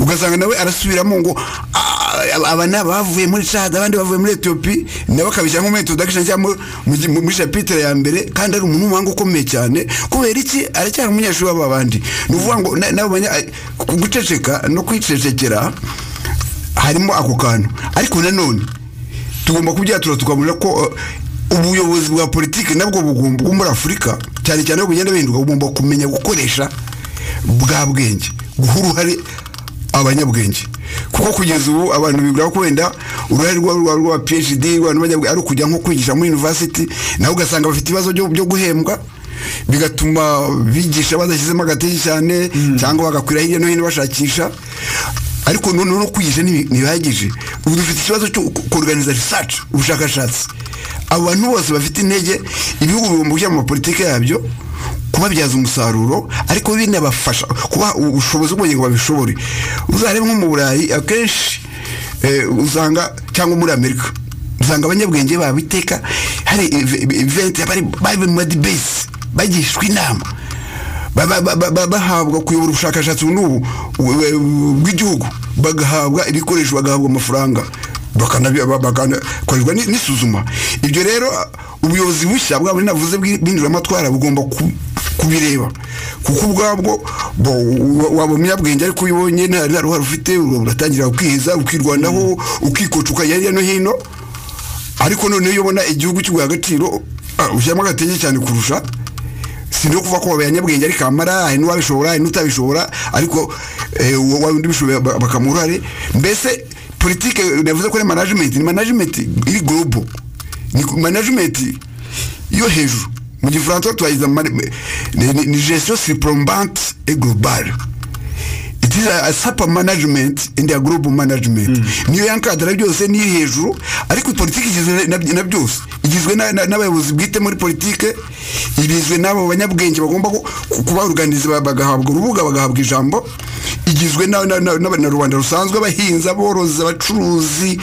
ugasanga nawe arasubiramo ngo "Ah, aba ni abavuye muri cad abandi bavuye muri etiyopi nawe akabishyira nko muri introduction cyangwa mu- mu gi- mu- muri chapitre ya mbere kandi ari umuntu w'umuhanga ukomeye cyane kubera iki aracyari umunyeshuri w'aba bandi ni ukuvuga ngo na- nabo banya ay- ku- guceceka no kwicecekera harimo ako kantu ariko nanone tugomba kubyatura tukabona ko uh, ubuyobozi bwa politiki nabwo bugomba bwo muri afurika cyane cyane aho bugenda buhinduka bugomba kumenya gukoresha bwa bwenge guha uruhare abanyabwenge kuko kugeza ubu abantu bibwira ko wenda uruhare rwa- rwa rwa phd rwa n'abanyabwenge ari ukujya nko kwigisha muri university nawe ugasanga bafite ibibazo byo byo guhembwa bigatuma bigisha badashyizemo agatege cyane cyangwa bagakwira hirya no hino bashakisha ariko noneho no kwigisha ntibi- ntibihagije ubu dufite ikibazo cyo kuganiza research ubushakashatsi abantu bose bafite intege ibihugu bigomba kujya mu mapolitike yabyo kubabyaza umusaruro ariko binabafasha kuba ubushobozi bwongeye ngo babishobore uzarebe nko mu burayi akenshi eh, usanga cyangwa muri amerika usanga abanyabwenge babo iteka hari ev- ev- event bari bari mu madibesi bagishwa inama ba- ba- ba- ba- ba- bahabwa kuyobora ubushakashatsi n'ubu we- we- bw'igihugu bagahabwa ibikoresho bagahabwa amafaranga bakanakorerwa n'isuzuma ibyo rero ubuyobozi bushya bwa buri navuze bw'induramatwara bugomba ku- kubireba kuko ubwabwo bo- wa- waba umunyabwenge ariko iyo ubonye nta nta ruhare ufite uratangira ukihiza ukirwanaho ukikocuka hirya no hino ariko noneho iyo ubona igihugu kiguha agaciro ah, ushyiramo agatege cyane kurusha si no kuva ko wabaye nyabwenge ariko amara hari n'uwabishobora hari n'utabishobora ariko eh, uwo waba undi ubishoboye ba- bakamuha uruhare mbese politike navuze ko ari management ni management iri global ni ku- management yo hejuru mu gifaransa twayiza mani- ni- ni- ni gestion surplombante et globale it is a, a super management and a global management niyo yankadara byose niyo iri hejuru ariko politiki igizwe na, na byose igizwe na- na- n'abayobozi bwite muri politike igizwe n'abo banyabwenge bagomba ku- ku- kuba organize ba- bagahabwa urubuga bagahabwa ijambo igizwe na- na- na- n'abanyarwanda rusanzwe abahinzi aborozi abacuruzi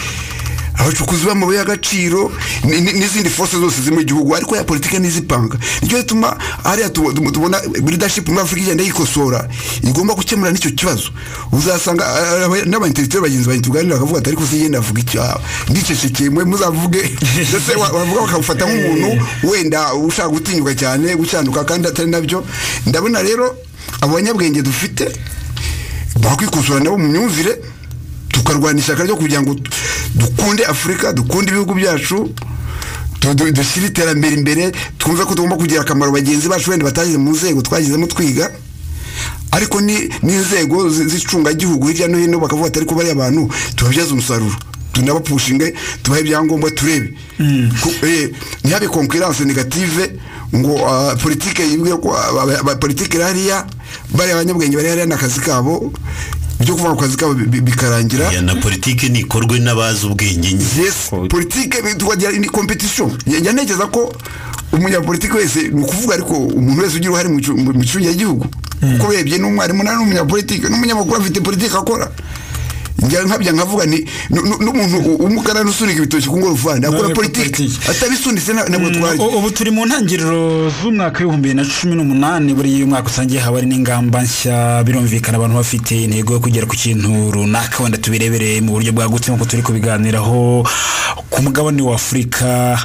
abacukuzi b'amabuye y'agaciro ni- ni- n'izindi force zose ziri mu gihugu ariko ya politike n'izipanga nicyo gituma hariya tu- tu- tubona leadership muri afurika igenda yikosora igomba gukemura n'icyo kibazo uzasanga ah, ah, n'abaintellectuel bagenzi banjye tuganira bakavuga ati ariko sinjye ndavuga icyo ndicecekeye mwe muzavuge ndetse wa- wavuga bakamufata nk'umuntu wenda ushaka gutinyuka cyane gucyanduka kandi atari nabyo ndabona rero abo banyabwenge dufite bakwikosora nabo mu myumvire tukarwana ishyaka ryo kugira ngo du- dukunde afurika dukunde ibihugu byacu du- du- dushyire iterambere imbere twumve ko tugomba kugira akamaro bagenzi bacu wenda batageze mu nzego twagezemo twiga ariko ni n'inzego zi- z'icungagihugu hirya no hino bakavuga ati ariko bariya bantu tubabyaze umusaruro tunabapushinge tubahe ibyangombwa turebe Ku- eh, ntihabe konkurence negative ngo ah, politike yibwire ko aba- aba- aba- politike iri hariya bariya banyabwenge bari hariya ni akazi kabo ibyo kuvuga ku kazi kabo bi- bi- bikarangira Ya na politiki nikorwe n'abazi ubwenge nye yes politike bi- tukagira ni competition Ya- yantekereza ko umunyapolitiki wese ni ukuvuga ariko umuntu wese ugira uruhare mu cu- mu gicungagihugu kuko urebye n'umwarimu nawe ni umunyapolitiki n'umunyamakuru afite politiki akora njya nkabya nkavuga nti nu- nu- n'umuntu u- w'umukarani usunika ibitoki ku ngorofani akora Nawe politiki politiki. atabisunitse na- ntabwo Mm, twari u- ubu turi mu ntangiriro z'umwaka w'ibihumbi bibiri na cumi n'umunani buri mwaka usanga haba hari n'ingamba nshya birumvikana abantu bafite intego yo kugera ku kintu runaka wenda tubirebere mu buryo bwagutse nk'uko turi kubiganiraho ku mugabane w'afurika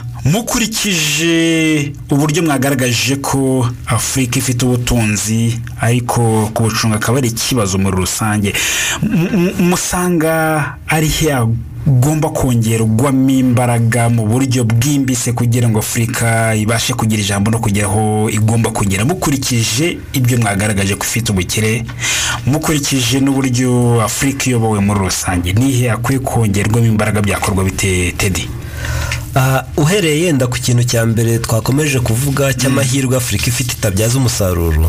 mukurikije uburyo mwagaragaje ko afurika ifite ubutunzi ariko kubucunga akaba ari ikibazo muri rusange M- m- musanga ari he gomba kongerwamo imbaraga mu buryo bwimbitse kugira ngo afurika ibashe kugira ijambo no kugera aho igomba kugera mukurikije ibyo mwagaragaje ko ifite ubukire mukurikije n'uburyo afurika iyobowe muri rusange nihe akwiye kongerwamo imbaraga byakorwa bite tedi Ah, uhereye yenda ku kintu cya mbere twakomeje kuvuga cy'amahirwe afurika ifite itabyaza umusaruro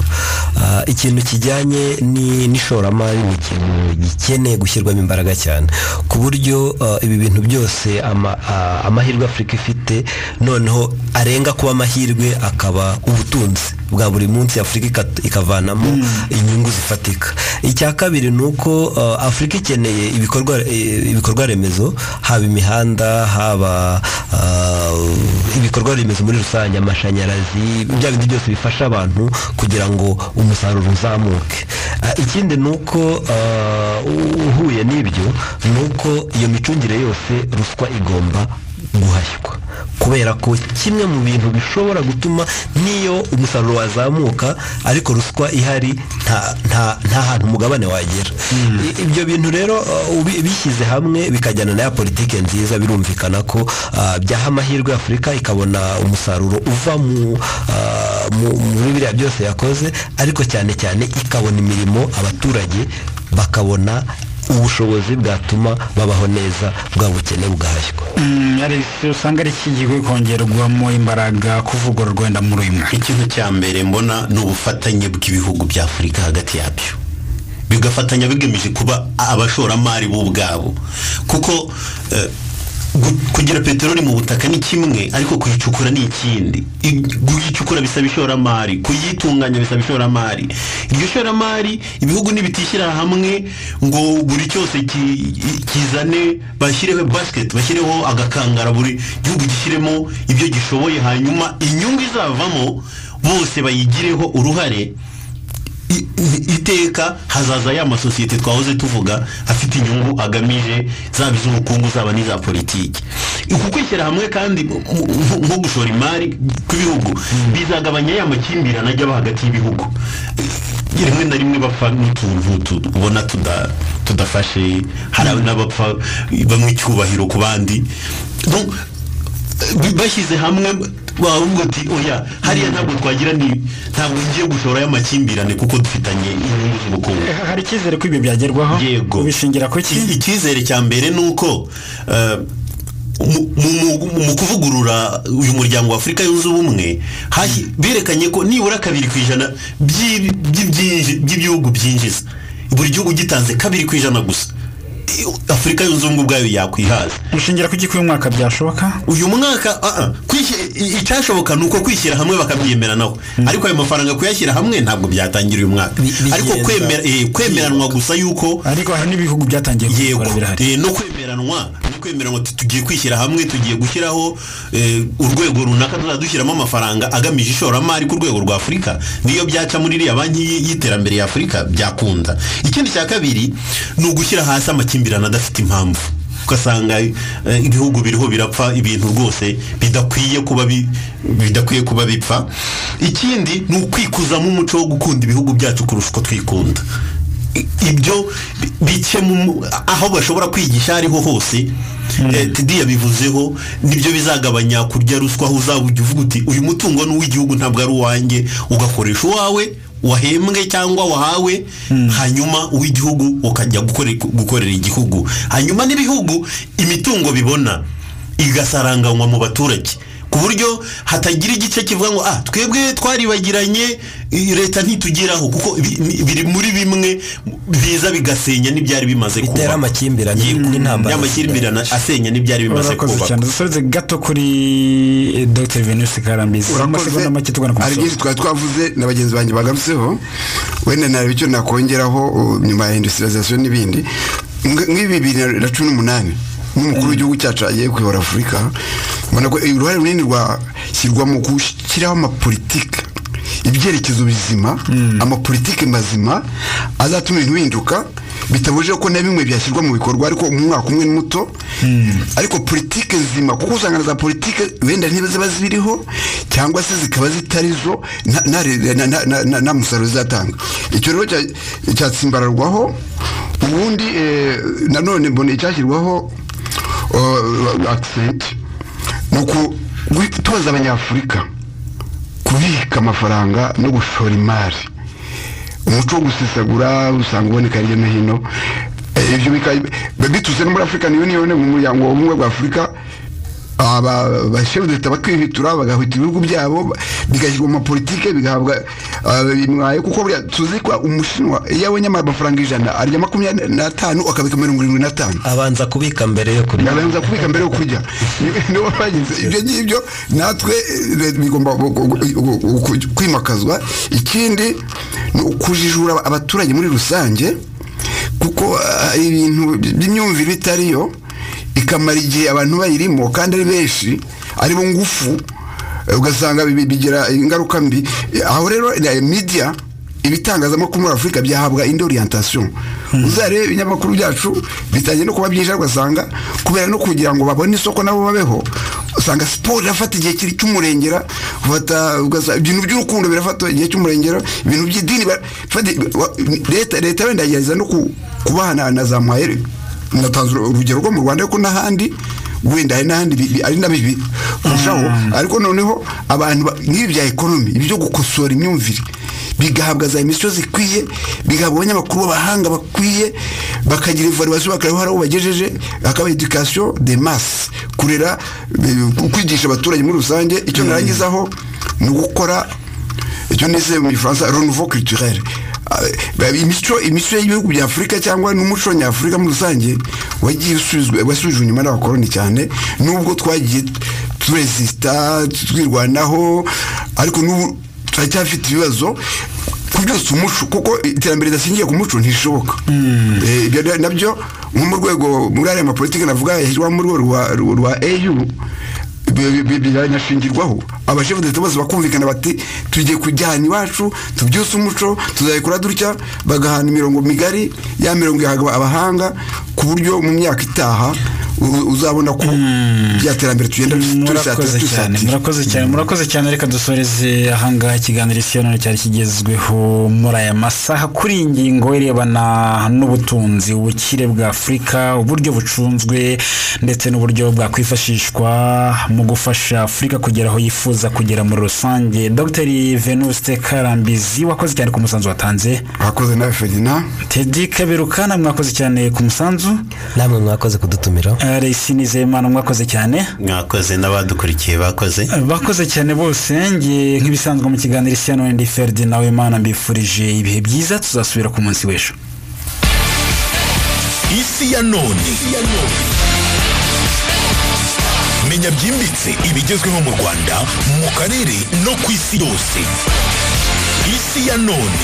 ah, ikintu kijyanye ni- n'ishoramari ni ikintu gikeneye gushyirwamo imbaraga cyane ku buryo ah, ibi bintu byose ama- ah, amahirwe afurika ifite noneho arenga kuba amahirwe akaba ubutunzi bwa buri munsi afurika ikat- ikavanamo inyungu zifatika icya kabiri ni uko ah, afurika ikeneye ibikorwa eh, ibikorwa remezo haba imihanda haba ah, ibikorwa remezo muri rusange amashanyarazi bya bindi byose bifasha abantu kugira ngo umusaruro uzamuke Ah, ikindi ni uko ah, u- uhuye n'ibyo ni uko iyo micungire yose ruswa igomba guhashywa kubera ko kimwe mu bintu bishobora gutuma n'iyo umusaruro wazamuka ariko ruswa ihari nta nta- nta hantu umugabane wagera I- ibyo bintu rero uh, ubi- bishyize hamwe bikajyana na ya politike nziza birumvikana ko uh, byaha amahirwe afurika ikabona umusaruro uva mu uh, mu- muri biriya byose yakoze ariko cyane cyane ikabona imirimo abaturage bakabona ubushobozi bwatuma babaho neza bwa bukene bugahashywa yarese usanga ari iki gihe kongerwamo imbaraga kuvugururwa wenda muri uyu mwaka ikintu cya mbere mbona ni ubufatanye bw'ibihugu bya afurika hagati yabyo bigafatanya bigamije kuba abashoramari bo ubwabo kuko eh, gu- kugira peteroli mu butaka ni kimwe ariko kuyicukura ni ikindi I- kuyicukura bisaba ishoramari kuyitunganya bisaba ishoramari iryo shoramari ibihugu nibitishyira hamwe ngo buri cyose ki- i- kizane bashyireho basket bashyireho agakangara buri gihugu gishyiremo ibyo gishoboye hanyuma inyungu izavamo bose bayigireho uruhare i- i- iteka hazaza ya masosiyete twahoze tuvuga afite inyungu agamije zaba iz'ubukungu zaba n'iza politiki uku kwishyira hamwe kandi mu- mu- nko gushora imari kw'ibihugu bizagabanya ya makimbirane ajya aba hagati y'ibihugu rimwe na rimwe bapfa n'utuntu tu- ubona tuda- tudafashe hari n'abapfa bamwe icyubahiro ku bandi Donc, bi- bashyize hamwe bavuga ati oya hariya ntabwo twagira ni ntabwo ngiye gushora y'amakimbirane kuko dufitanye inyungu z'ubukungu hari icyizere ko ibyo byagerwaho yego ubishingira ku I- ki icyizere cya mbere ni uko eh, mu- mu- mu- mu kuvugurura uyu muryango wa afurika yunze ubumwe hahi- berekanye ko nibura kabiri ku ijana by'i- by'ibyinji- by'ibihugu byinjiza buri gihugu gitanze kabiri ku ijana gusa I- afurika yunze ubumwe ubwayo yakwihaza ubishingira ku ki ko uyu mwaka byashoboka uyu mwaka ah, ah, kwishyi- i- icyashoboka ni uko kwishyira hamwe bakabyemera naho ariko ayo mafaranga kuyashyira hamwe ntabwo byatangira uyu mwaka Bi- bigenda. ariko kwemera- eh, kwemeranwa gusa yuko ariko hari n'ibihugu byatangiye yego kubikora birahari eh, no kwemeranwa no kwemeranwa ati tugiye kwishyira hamwe tugiye gushyiraho eh, urwego runaka tuzajya dushyiramo amafaranga agamije ishoramari ku rwego rwa afurika niyo byaca muri iriya banki y- y'iterambere ya afurika byakunda ikindi cya kabiri ni ugushyira hasi amakimbirane adafite impamvu ugasanga eh, ibihugu biriho birapfa ibintu rwose bidakwiye kuba bi- bidakwiye kuba bipfa ikindi ni ukwikuzamo umuco wo gukunda ibihugu byacu kurusha uko twikunda I- ibyo bi- bike mu- aho bashobora kwigisha ariho hose eh, Teddy yabivuzeho nibyo bizagabanya kurya ruswa aho uzaba ujya uvuga uti uyu mutungo ni uw'igihugu ntabwo ari uwanjye ugakoresha uwawe wahembwe cyangwa wahawe hanyuma uw'igihugu ukajya gukore- gukorera igihugu hanyuma n'ibihugu imitungo bibona igasaranganywa mu baturage ku buryo hatagira igice kivuga ngo ah twebwe twaribagiranye i- leta ntitugeraho kuko bi- ni- biri muri bimwe biza bigasenya n'ibyari bimaze kuba Bitera amakimbirane n'intambara. y'amakimbirane asenya n'ibyari bimaze urakoze kuba cyane dusubize gato kuri eh, Dr venuste karambizi amasegonda make tugana ku hari musozo byinshi twari twavuze na bagenzi banjye bagarutseho wenda ntarebe icyo nakongeraho uh, nyuma ya industrialization n'ibindi Nk- nk'ibi bibiri na cumi n'umunani n'umukuru w'igihugu cyacu agiye kuyobora afurika ubona ko eh, uruhare runini rwashyirwa mu gushyiraho amapolitike ibyerekezo bizima amapolitike mazima azatuma ibintu bihinduka bitabujije ko na bimwe byashyirwa mu bikorwa ariko mu mwaka umwe ni muto ariko politike nzima kuko usanga na za politike wenda ntebe ziba ziriho cyangwa se zikaba zitari zo nta- nta re- na- na- na- na- nta musaruro zizatanga icyo rero cya- cyatsimbararwaho ubundi eh, nanone mbona icyashyirwaho eh, accent ni uku gui- tubaza abanyafurika kubika amafaranga no gushora imari umuco wo gusesagura usanga uboneka hirya no hino Eh, ibyo bikaba biturutse no muri african union mu muryango w'ubumwe bwa afurika abashefu leta bakihitura bagahita ibihugu byabo bigashyirwa mu mapolitike bigahabwa ah, bimwaye kuko buriya tuzi ko umushinwa iyo abonye amafaranga ijana arya makumyabiri n'atanu akabika mirongo irindwi n'atanu abanza kubika mbere yo kurya ndabanza kubika mbere yo kurya niba bagize ibyo ngibyo natwe eh, leta bigomba gu- gu- gu- gu- kwimakazwa ikindi ni ukujijura abaturage muri rusange kuko ah, ibintu by'imyumvire itariyo ikamara igihe abantu bayirimo kandi ari benshi aribo ngufu eh, ugasanga bi- bigira ingaruka mbi aho rero eh, media ibitangazamakuru muri afurika byahabwa indi orientation uzarebe ibinyamakuru byacu bitangiye no kuba byinshi ariko ugasanga kubera no kugira ngo babone isoko nabo babeho usanga siporo irafata igihe kiri cy'umurengera ufata ugasanga ibintu by'urukundo birafata igihe cy'umurengera ibintu by'idini bara- fata- wa- leta leta wenda yagerageza no ku- kubahana na za mayeri natanze urugero rwo mu rwanda ariko n'ahandi wenda hari n'ahandi bi- bi- ari na bibi kurushaho ariko noneho abantu ba- nk'ibi bya ekonomi ibyo gukosora imyumvire bigahabwa za emisiyo zikwiye bigahabwa abanyamakuru b'abahanga bakwiye bakagira ivaribasiyo bakareba hari aho bagejeje hakaba edikasiyo de masi kurera eh, kwigisha abaturage muri rusange icyo narangizaho ni ugukora icyo nise mu gifaransa renouveau culturel Ah, imico imico y'ibihugu bya afurika cyangwa n'umuco nyafurika muri rusange wagiye usubizwa wasubijwe inyuma n'abakoloni cyane nubwo twagiye turesisita twirwanaho ariko n'ubu turacyafite ibibazo ku byose umuco kuko iterambere ridashingiye ku muco ntishoboka Eh, ibyo rero nabyo nko mu rwego muri ariya mapolitike navuga yashyirwaho mu rwego rwa rwa- rwa au biranashingirwaho abashefu ndetse bose bakumvikana bati tugiye kujyana iwacu tubyutse umuco tuzabikora dutya bagahana imirongo migari ya mirongo ihabwa abahanga ku buryo mu myaka itaha u- uzabona ko bya terambere tugenda murakoze cyane dusatira murakoze cyane murakoze cyane reka dusoreze ahangaha ikiganiro isi none cyari kigezweho muri aya masaha kuri iyi ngingo irebana n'ubutunzi ubukire bwa afurika uburyo bucunzwe ndetse n'uburyo bwakwifashishwa mu gufasha afurika kugera aho yifuza kugera muri rusange dr venuste karambizi wakoze cyane ku musanzu watanze abakoze nawe ferdinand tedi kaberukana mwakoze cyane ku musanzu namwe mwakoze kudutumira Eh, Resi Nizeyimana mwakoze cyane mwakoze n'abadukurikiye bakoze bakoze cyane bose nge nk'ibisanzwe mu kiganiro isi ya ndi ferdi nawe mana mbifurije ibihe byiza tuzasubira ku munsi w'ejo isi ya none menya byimbitse ibigezweho mu rwanda mu karere no ku isi yose isi ya none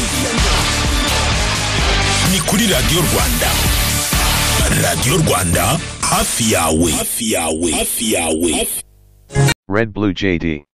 ni kuri radiyo rwanda radiyo rwanda hafi yawe hafi yawe hafi yawe Red Blue JD.